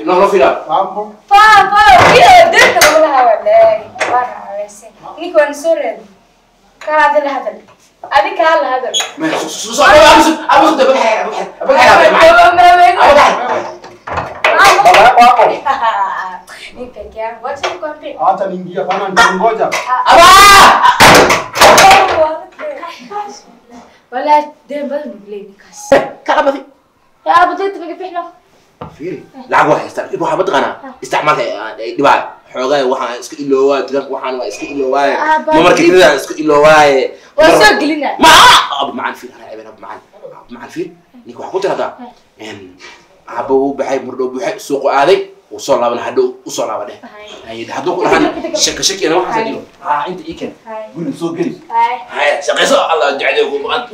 Inono fila. Mambo. Paa, paa, hiyo denta wala hawalay. Bana hawese. Niko nsored. Kala hadal hadal. Adi kala hadal. Men so so abis abis de bak bak bak Baba yako hapo. Ni peke yangu. Wacha nikwambie. Acha niingie bana nitangoja. Aba! Wala dem bal nubli nikas. Kaka mati. Ya بديت بقى Fiiri. Lacag waa haystaa. Ibu waxaa mataqaanaa isticmaalka dhibaa xoogaa waxaan iska iloowaa tiranka waxaan waa iska iloowaaye Ah, baa- mamarka kadida iska iloowaaye Waa soo gelinaa. ma ab macaan fiir anaa ceebeen ab macaan ab macaan fiir ninka waxaa ku tiradaa aabba uu baxay murdhow buuxay suuqu aaday wuu soo laaban hadhow u soo laaba dheh Hay, hadduu ku dhahaan shaka shaki ana waxaas dilo haa inta ii keen Hay. guriga soo geli هاي haya shaqayso allah ducadeeyo ku maqan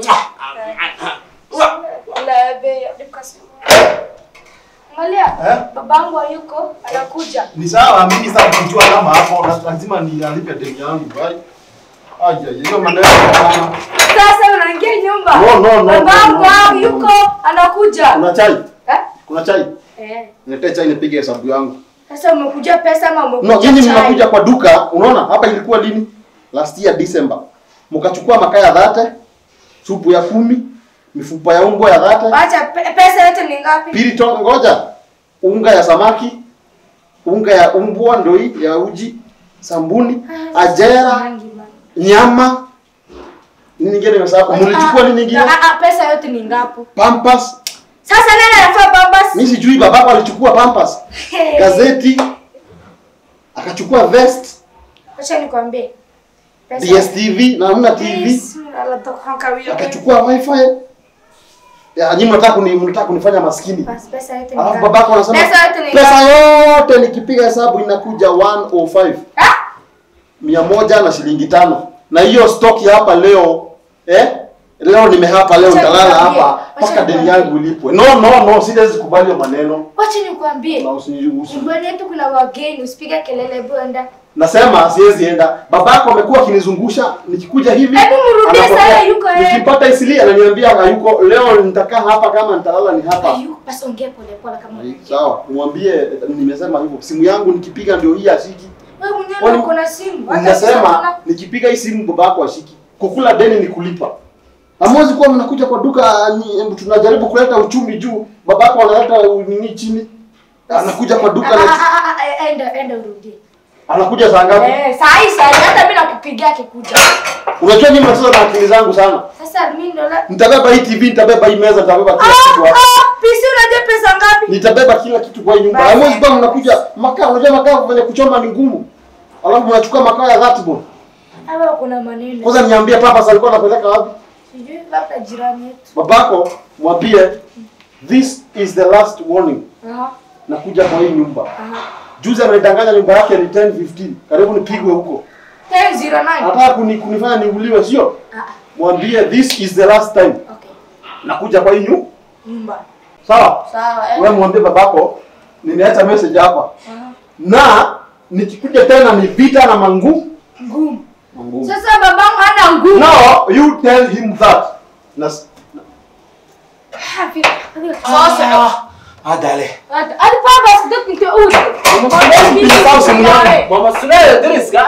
لا بي دبكس Angalia, Eh? babangu hayuko, anakuja. Ni sawa mimi sasa kujua kama hapo na- lazima nialipe deni yangu. Bye. Aje, hiyo maneno sana. Sasa unaingia nyumba. No, no, no, Babangu no, no. yuko, anakuja. Kuna chai? Eh? Kuna chai? Eh. Niletee chai nipige hesabu yangu. Sasa umekuja pesa ama umekuja No, nyinyi chai? mnakuja kwa duka, unaona hapa ilikuwa lini? Last year December. Mkachukua makaa ya dhate, supu ya kumi, mifupa ya umbwa ya dhate, Acha pe- pesa yote ni ngapi? pirito ngoja, unga ya samaki, unga ya umbwa ndio hii ya uji, sambuni, ajera, Rangi, man. nyama. Nini nyingine nimesahau? Mlichukua nini nyingine? Ah, ah, pesa yote ni ngapi? Pampers. Sasa nani anafaa bambas? Mimi sijui babako alichukua pampers, gazeti, akachukua vest, Acha nikwambie. Pesa- DSTV na hamna TV. Yes, alatoka kawia. akachukua wifi ya nyinyi mnataka kuni mnataka kunifanya maskini Bas, pesa yote ni alafu ngapi? babako anasema Pesa yote ni pesa ngapi? yote nikipiga hesabu inakuja 105 Ah? mia moja na shilingi tano na hiyo stock ya hapa leo eh leo nimehapa leo Wacha nitalala nikwambie, hapa wacha mpaka deni nikwambie. yangu ilipwe no no no siwezi kubali hiyo maneno Wacha nikwambie. na usiniruhusu Nyumbani yetu kuna wageni, usipige kelele bwenda. nasema siwezi enda babako amekuwa akinizungusha nikikuja hivi Hebu mrudie anapokea. sasa, yuko yeye. nikimpata isili ananiambia hayuko leo nitakaa hapa kama nitalala ni hapa Ayu, basi ongea pole pole kama Ai, unajua. sawa nimwambie nimesema hivyo simu yangu nikipiga ndio hii ashiki Wewe mwenyewe Kwani- uko na simu. Hata sasa nasema una- nikipiga hii simu babako ashiki kukula deni ni kulipa hamwezi kuwa mnakuja kwa duka ni, tunajaribu kuleta uchumi juu babako analeta nini chini anakuja kwa duka Ah, na, ah, ah, ah, enda enda urudie. anakuja saa ngapi Eh, saa hii saa hii hata mimi nakupigia akikuja. unajua nyinyi mnacheza na akili zangu sana Sasa mimi ndo la nitabeba hii tv nitabeba hii meza nitabeba kila kitu Ah, hapa ah, PC unajua pesa ngapi? nitabeba kila kitu kwa hii nyumba Basi. hamwezi kuwa mnakuja makaa unajua makaa kwenye kuchoma ni ngumu alafu mnachukua makaa ya that bone Hawa kuna maneno. kwanza niambie papa alikuwa anapeleka wapi Sijui labda jirani yetu. babako mwambie this is the last warning Aha. nakuja kwa hii nyumba Aha. juzi amenidanganya nyumba yake ni 10 15 karibu nipigwe huko 1009. anataka kuni, kunifanya niuliwe sio Ah, ah, mwambie this is the last time okay. nakuja kwa hii nyu Nyumba. sawa Sawa. eh. wewe mwambie babako nimeacha message hapa Aha. na nikikuja tena ni vita na mangu Ngumu. mangumu Sasa babangu hana ngumu. no you tell him that na Hafi. Sasa. ah dale Hadi baba sidak nito uli. Sawa, simu yangu. mama sunaya deriska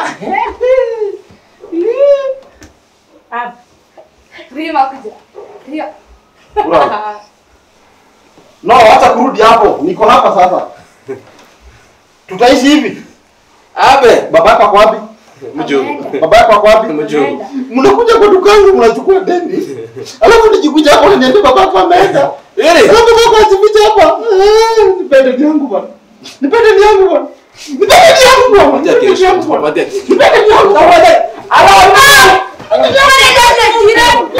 Rima kuja. Ria. Ura. no hata kurudi hapo niko hapa sasa tutaishi hivi abe babako ako wapi mjo babako ako wapi Mjo. Ameenda. mnakuja kwa dukangu mnachukua deni alafu nikikuja hapo unaniambia babako ameenda Ili. alafu babako ajificha hapa Eh, nipe deni yangu bwana nipe deni yangu bwana nipe deni yangu bwana Patia nipe deni kesho, yangu bwana patia kesho. nipe deni yangu bwana Ala. Ala. Ala. Ala.